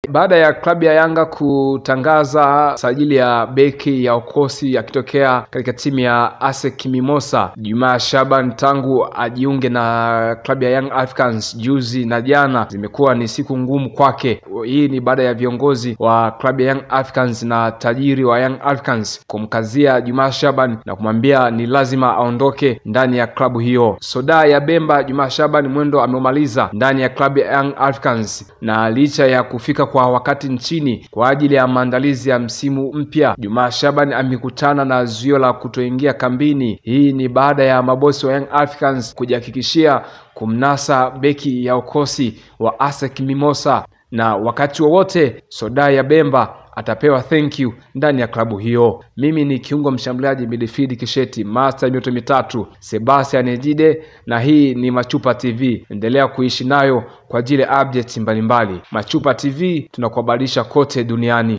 Baada ya klabu ya Yanga kutangaza sajili ya beki ya ukosi akitokea katika timu ya ASEC Mimosa, Juma Shaban tangu ajiunge na klabu ya Young Africans juzi na jana, zimekuwa ni siku ngumu kwake. Hii ni baada ya viongozi wa klabu ya Young Africans na tajiri wa Young Africans kumkazia Juma Shaban na kumwambia ni lazima aondoke ndani ya klabu hiyo. Soda ya Bemba, Juma Shaban mwendo ameumaliza ndani ya klabu ya Young Africans, na licha ya kufika kwa wakati nchini kwa ajili ya maandalizi ya msimu mpya, Juma Shaban amekutana na zuio la kutoingia kambini. Hii ni baada ya mabosi wa Young Africans kujihakikishia kumnasa beki ya ukosi wa ASEC Mimosa, na wakati wowote Soda ya Bemba atapewa thank you ndani ya klabu hiyo. Mimi ni kiungo mshambuliaji midfield Kisheti master mioto mitatu Sebastian Ejide, na hii ni Machupa TV. Endelea kuishi nayo kwa ajili ya updates mbalimbali. Machupa TV tunakuhabarisha kote duniani.